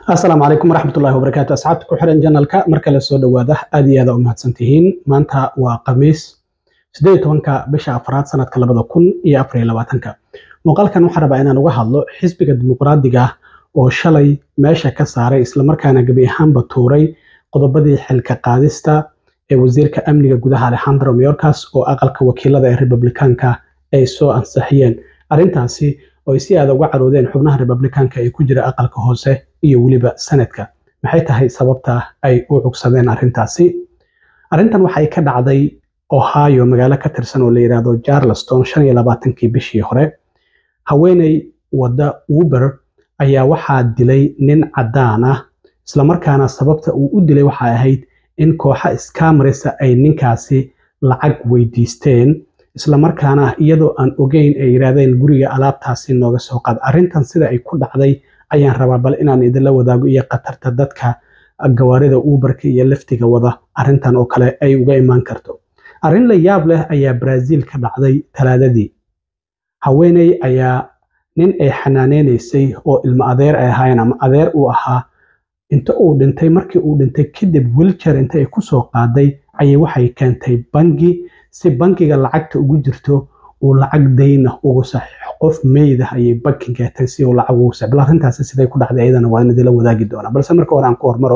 asalaamu calaykum waraxmatullahi wabarakaatu asxaabta ku xiran janalka marka la soo dhowaada aad iyo aada u mahadsantihiin maanta waa khamiis sideed iyo tobanka bisha afraad sanadka labada kun iyo afar iyo labaatanka muuqaalkan waxaan rabaa inaan uga hadlo xisbiga dimuqraadiga ah oo shalay meesha ka saaray islamarkaana gebi ahaanba tuuray qodobadii xilka qaadista ee wasiirka amniga gudaha alexandro mayorkas oo aqalka wakiilada ee republikaanka ay soo ansixiyeen arrintaasi oo ay si aada uga caroodeen xubnaha republikaanka ee ku jira aqalka hoose iyo weliba sanadka maxay tahay sababta ay u cugsadeen arrintaasi arrintan waxay ka dhacday ohio magaalo ka tirsan oo la yidhaahdo charleston shan iyo labaatankii bishii hore haweeney wadda uber ayaa waxaa dilay nin caddaan ah islamarkaana sababta uu u dilay waxay ahayd in kooxa iskamarisa ay ninkaasi lacag weydiisteen islamarkaana iyadoo aan ogeyn ay yidhaahdeen guriga alaabtaasi nooga soo qaad arrintan sida ay ku dhacday ayaan rabaa bal inaan idinla wadaago iyo khatarta dadka gawaarida uberka iyo laftiga wada arrintan oo kale ay uga imaan karto arrin la yaab leh ayaa brazil ka dhacday talaadadii haweeney ayaa nin ay xanaaneynaysay oo ilmo adeer ay ahaayeen ama adeer uu ahaa inta uu dhintay markii uu dhintay kadib wilcher inta ay kusoo qaaday ayay waxay keentay bangi si bangiga lacagta ugu jirto uu lacag dayna ugu saxiixo qof meydah ayay banki keentay si uu lacag ugu saxiixo bal arrintaasi siday ku dhacday ayadana waa in idila wadaagi doonaa balse marka hore aan ku hormaro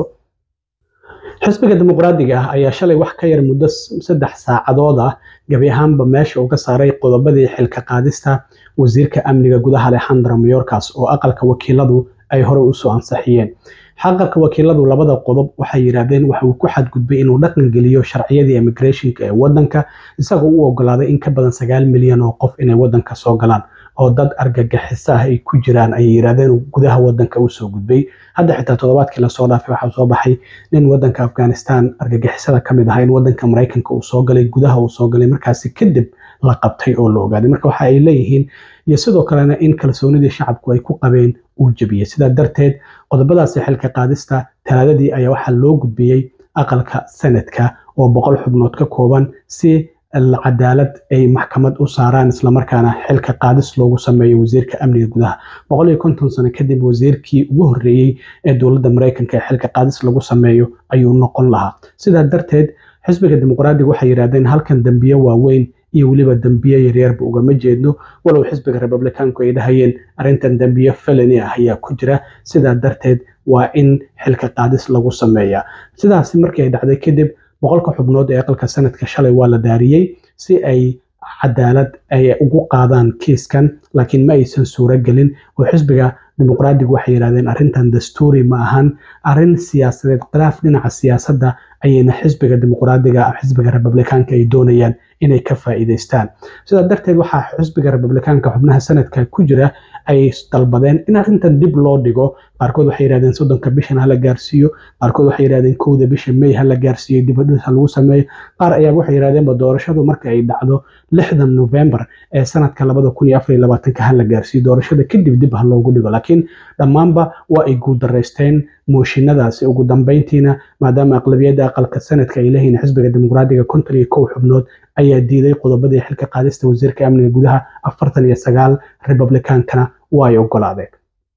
xisbiga dimuqraadiga ah ayaa shalay wax ka yar muddo saddex saacadood ah gabi ahaanba meesha uga saaray qodobadii xilka qaadista wasiirka amniga gudaha alexandro mayorkas oo aqalka wakiiladu ay horey usoo ansixiyeen xaqalka wakiiladu labada qodob waxay yidhaahdeen waxa uu ku xadgudbay inuu dhaqan geliyo sharciyadii immigrationka ee wadanka isagoo u ogolaaday in ka badan sagaal milyan oo qof inay wadanka soo galaan oo dad argagixisa ah ay ku jiraan ayay yidhahdeen gudaha wadanka usoo gudbay hadda xitaa toddobaadkii lasoo dhaafay waxaa soo baxay nin wadanka afghanistan argagixisada kamid ahaa in wadanka maraykanka uu soo galay gudaha uu soo galay markaasi kadib la qabtay oo la ogaaday marka waxa ay leeyihiin iyo sidoo kalena in kalsoonidii shacabku ay ku qabeen uu jebiyey sidaa darteed qodobadaasi xilka qaadista talaadadii ayaa waxaa loo gudbiyey aqalka sanadka oo boqol xubnood ka kooban si cadaalad ay maxkamad u saaraan islamarkaana xilka qaadis loogu sameeyo wasiirka amniga gudaha boqol iyo konton sano kadib wasiirkii ugu horreeyey ee dowladda maraykanka ee xilka qaadis lagu sameeyo ayuu noqon lahaa sidaa darteed xisbiga dimuqraadiga waxay yidhahdeen halkan dembiye waaweyn iyo weliba dembiye yaryarba ugama jeedno walow xisbiga republikaanku ay dhahayeen arrintan dembiye felani ah ayaa ku jira sidaa darteed waa in xilka qaadis lagu sameeyaa sidaasi markii ay dhacday kadib boqolka xubnood ee aqalka sanadka shalay waa la daariyey si ay cadaalad ay ugu qaadaan kiiskan laakiin ma aysan suuro gelin oo xisbiga dimuqraadigu waxay yidhahdeen arrintan dastuuri ma ahan arrin siyaasadeed khilaaf dhinaca siyaasadda ayayna xisbiga dimuqraadiga xisbiga republikaanka ay doonayaan inay ka faa'iidaystaan sidaa darteed waxaa xisbiga republikaanka xubnaha sanadka ku jira ay dalbadeen in arrintan dib loo dhigo qaarkood waxay yidhahdeen soddonka bishan hala gaarsiiyo qaarkood waxay yidhahdeen kowda bisha may hala gaarsiiyo dibadhis ha lagu sameeyo qaar ayaa waxay yidhahdeenba doorashadu marka ay dhacdo lixdan november ee sanadka labada kun iyo afar iyo labaatanka hala gaarsiiyo doorashada kadib dib ha loogu dhigo laakiin dhammaanba waa ay guuldaraysteen mooshinadaasi ugu dambeyntiina maadaama aqlabiyadda aqalka sanadka ay leeyihiin xisbiga dimuqraadiga konton iyo kow xubnood ayaa diiday qodobadii xilka qaadista wasiirka amniga gudaha afartan iyo sagaal republikaankana waa ay ogolaadeen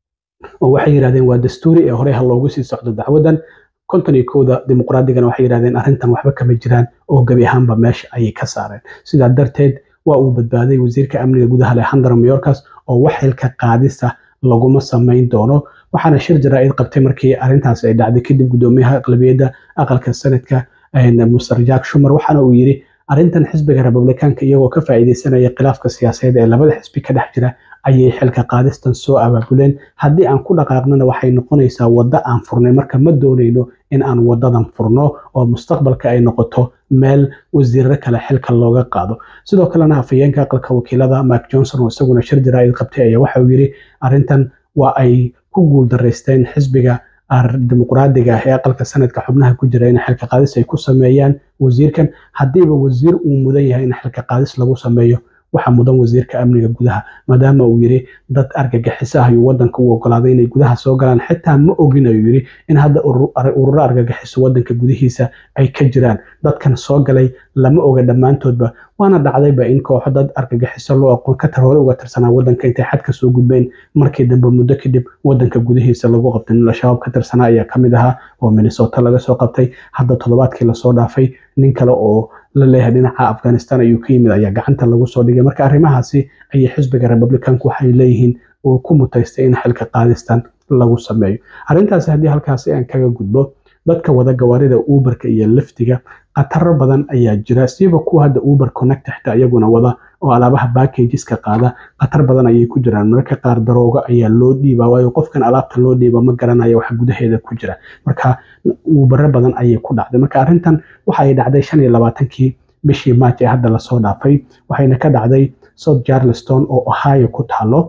oo waxay yidhahdeen waa dastuuri ee horey ha loogu sii socdo dacwadan konton iyo kowda dimuqraadigana waxay yidhahdeen arrintan waxba kama jiraan oo gebi ahaanba meesha ayay ka saareen sidaa darteed waa uu badbaaday wasiirka amniga gudaha alexandro mayorkas oo wax xilka qaadisa laguma samayn doono waxaana shir jaraa'id qabtay markii arrintaas ay dhacday kadib guddoomiyaha aqlabiyadda aqalka sanadka muster jack shumer waxaana uu yidhi arrintan xisbiga republikaanka iyagoo ka faa'iidaysanaya khilaafka siyaasadeed ee labada xisbi ka dhex jira ayay xilka qaadistan soo abaabuleen haddii aan ku dhaqaaqnana waxay noqonaysaa waddo aan furnay marka ma doonayno in aan wadadan furno oo mustaqbalka ay noqoto meel wasiirro kale xilka looga qaado sidoo kalena afhayeenka aqalka wakiilada mike johnson oo isaguna shir jaraa'id qabtay ayaa waxa uu yidhi arrintan waa ay ku guuldaraysteen xisbiga dimuqraadiga ah ee aqalka sanadka xubnaha ku jira in xilka qaadis ay ku sameeyaan wasiirkan haddiiba wasiir uu mudan yahay in xilka qaadis lagu sameeyo waxaa mudan wasiirka amniga gudaha maadaama uu yiri dad argagixisa ayuu wadanka u ogolaaday inay gudaha soo galaan xitaa ma ogin ayuu yiri in hadda ururo argagixiso wadanka gudihiisa ay ka jiraan dadkan soo galay lama oga dhammaantoodba waana dhacdayba in kooxo dad argagixiso loo aqoon ka hore uga tirsanaa wadanka intay xadka soo gudbeen markii dambe muddo kadib wadanka gudihiisa lagu qabtay nin al-shabaab ka tirsanaa ayaa kamid ahaa oo minnesota laga soo qabtay hadda toddobaadkii lasoo dhaafay nin kale oo la leeyahay dhinaca afghanistan ayuu ka yimid ayaa gacanta lagu soo dhigay marka arrimahaasi ayay xisbiga republicanku waxay leeyihiin uu ku mutaystay in xilka qaadistan lagu sameeyo arrintaasi haddii halkaasi aan kaga gudbo dadka wada gawaarida uberka iyo liftiga khataro badan ayaa jira siiba kuwa hadda uber connect xitaa iyaguna wada oo alaabaha backageska qaada khatar badan ayay ku jiraan mararka qaar darooga ayaa loo dhiibaa waayo qofkan alaabta loo dhiiba ma garanaya waxa gudaheeda ku jira marka ubero badan ayay ku dhacday marka arrintan waxa ay dhacday shan iyo labaatankii bishii march ee hadda lasoo dhaafay waxayna ka dhacday south charleston oo ohio ku taalo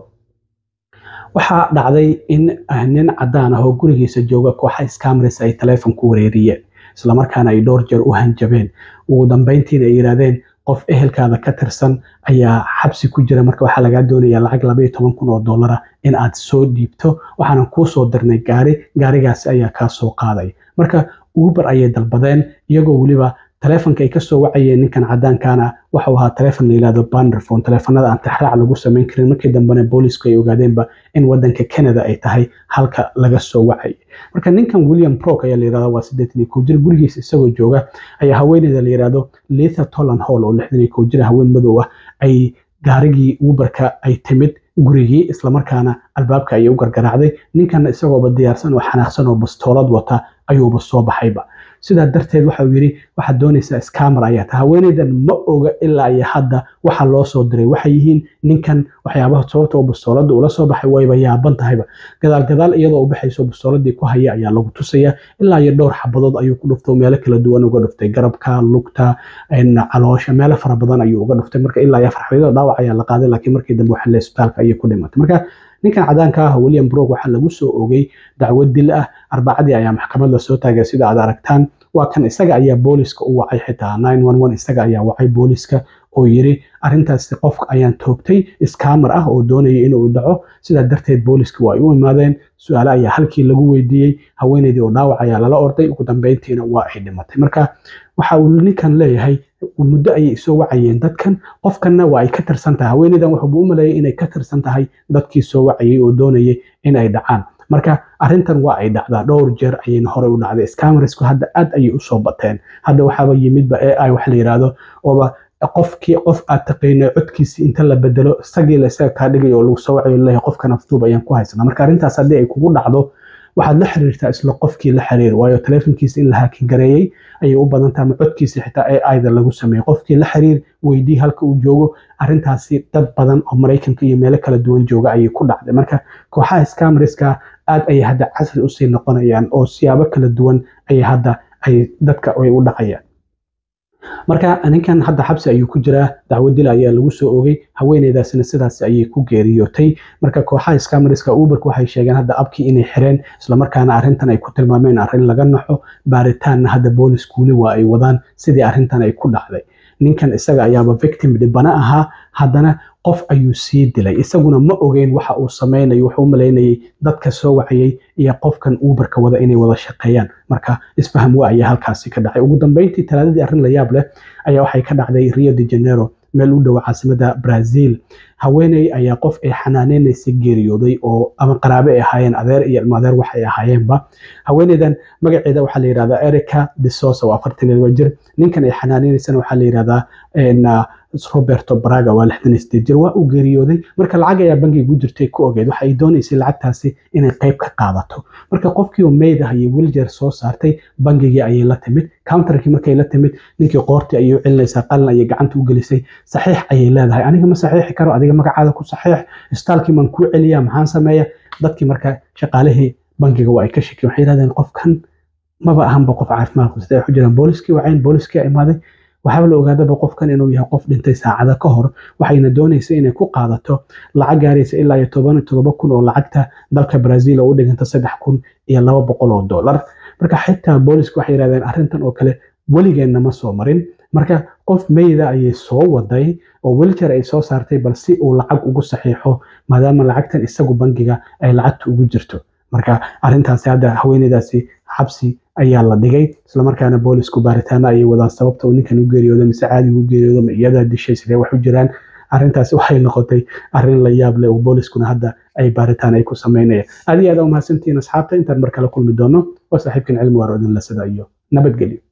waxaa dhacday in nin cadaan ah oo gurigiisa jooga kooxa scamres ay taleefon ku wareeriyeen islamarkaana ay dhowr jeer u hanjabeen ugu dambeyntiina ay yidhaahdeen qof ehelkaada ka tirsan ayaa xabsi ku jira marka waxaa lagaa doonaya lacag labaiyo toban kun oo dollara in aad soo dhiibto waxaanan kuu soo dirnay gaari gaarigaasi ayaa kaa soo qaaday marka uber ayay dalbadeen iyagoo weliba taleefonka ay kasoo wacayeen ninkan cadaankana waxau ahaa taleefon la yihahdo banderphone taleefanada aan tixraac lagu samayn karin markii dambena boolisku ay ogaadeenba in wadanka canada ay tahay halka laga soo wacay marka ninkan william brok ayaa la yirahda waa siddeetan iyo kow jir gurigiisa isagoo jooga ayaa haweeneyda la yirahdo litha tolan hall oo lixdan iyo kow jir haween madow ah ay gaarigii uberka ay timid gurigii islamarkaana albaabka ayay u gargaraacday ninkana isagooba diyaarsan oo xanaaqsan oo bastoolad wata ayuuba soo baxayba sidaa darteed waxa uu yidhi waxaad doonaysaa scamer ayaa ta haweeneydan ma oga ilaa iyo hadda waxa loo soo diray waxay yihiin ninkan waxyaabaha sababta oo bastooladda ula soo baxay wayba yaaban tahayba gadaal gadaal iyadoo u baxayso bastooladii ku haya ayaa lagu tusaya ilaa iyo dhowr xabadood ayuu ku dhuftay meelo kala duwan uga dhuftay garabka lugta caloosha meelo fara badan ayuu uga dhuftay marka ilaa iyo afar xabadood dhaawac ayaa la qaaday laakiin markii dambe waxa le isbitaalka ayay ku dhimatay marka ninkan cadaanka ah william brok waxaa lagu soo ogay dacwad dil ah arbacadii ayaa maxkamad lasoo taagay sida aad aragtaan waa kan isaga ayaa booliska u wacay xitaa isaga ayaa wacay booliska oo yiri arintaasi qofka ayaan toogtay scamer ah oo doonaya inuu dhaco sidaa darteed booliska waa ay u imaadeen su-aale ayaa halkii lagu weydiiyey haweeneydii oo dhaawac ayaa lala orday ugu dambeyntiina waa ay dhimatay marka waxa uu ninkan leeyahay muddo ayay soo wacayeen dadkan qofkanna waa ay ka tirsan tahay haweeneydan wuxuuba u maleeyay inay ka tirsan tahay dadkii soo wacayay oo doonayay in ay dhacaan marka arintan waa ay dhacdaa dhowr jeer ayayna horey u dhacday scamersku hadda aad ayay usoo bateen hadda waxaaba yimidba ai wax la yidhaahdo ooba qofkii qof aad taqaynay codkiisi inta la bedelo isagii la isaga kaa dhigay oo lagu soo wacayo leeyahay qofkan afduub ayaan ku haysanaa marka arrintaas haddii ay kugu dhacdo waxaad la xiriirtaa isla qofkii la xiriir waayo taleefonkiisa in la haakin gareeyey ayay u badantaa ama codkiisa xitaa aida lagu sameeyey qofkii la xiriir weydii halka uu joogo arrintaasi dad badan oo maraykanka iyo meelo kala duwan jooga ayay ku dhacday marka kooxaha scamriska aad ayay hadda casri usii noqonayaan oo siyaabo kala duwan ayay hadda ay dadka ay u dhacayaan marka ninkan hadda xabsi ayuu ku jiraa dacwad dil ayaa lagu soo ogay haweeneydaasina sidaas ayay ku geeriyootay marka kooxaha scamriska uberka waxay sheegeen hadda abkii inay xireen islamarkaana arrintan ay ku tilmaameen arrin laga naxo baaritaanna hadda booliskuuli waa ay wadaan sidii arrintan ay ku dhacday ninkan isaga ayaaba victim dhibana ahaa haddana qof ayuu sii dilay isaguna ma ogeyn waxa uu sameynayo wuxuu u malaynayay dadka soo wacayay iyo qofkan uberka wada inay wada shaqeeyaan marka isfaham waa ayaa halkaasi ka dhacay ugu dambeyntii talaadadii arrin la yaab leh ayaa waxay ka dhacday rio de janeiro meel u dhow caasimada brazil haweeney ayaa qof ay xanaaneynaysa geeriyooday oo ama qaraabe ay ahaayeen adeer iyo ilmo adeer wax ay ahaayeenba haweeneydan magaceeda waxaa la yidhahdaa erica de sosa waa afartan iyo laba jir ninkan ay xanaaneynaysan waxaa la yidhahdaa roberto braga waa lixdan iyo sideed jir waa uu geeriyooday marka lacag ayaa bangiga u jirtay ku ogeed waxa ay doonaysay lacagtaasi inay qayb ka qaadato marka qofkii oo meyd ah ayay wiljeer soo saartay bangigii ayay la timid counterkii markay la timid ninkii qoortii ayay u celinaysaa qalin ayay gacanta u gelisay saxiix ayay leedahay aniga ma saxiixi karo adiga magacaada ku saxiix istaalkii maan kuu celiyaa maxaan sameeya dadkii marka shaqaalihii bangiga waa ay ka shekiyen waxay yidhahdeen qofkan maba ahanba qof caafimaad qabsatay ay ku jiraan booliskii wacayn booliskii imaaday waxaaba la ogaadaba qofkan inuu yahay qof dhintay saacada ka hor waxayna doonaysa inay ku qaadato lacag gaaraysa ilaa iyo toban iyo todoba kun oo lacagta dalka brazil oo u dhiganta saddex kun iyo laba boqol oo dollar marka xitaa boolisku waxay yidhahdeen arrintan oo kale weligeenna ma soo marin marka qof meyda ayay soo waday oo weljer ay soo saartay bal si uu lacag ugu saxiixo maadaama lacagtan isagu bangiga ay lacagta ugu jirto marka arintaasi hadda haweeneydaasi xabsi ayaa la dhigay islamarkaana boolisku baaritaano ayay wadaan sababta uu ninkan u geeriyooda mise caadiga u geeriyooda ma iyadaa dishay sidee wax u jiraan arrintaasi waxay noqotay arrin la yaab leh oo booliskuna hadda ay baaritaan ay ku sameynayaan aad iyo aad aa umahadsantihiin asxaabta intaan mar kale kulmi doono waa saaxiibkan cilmi waar odin lasada iyo nabadgelyo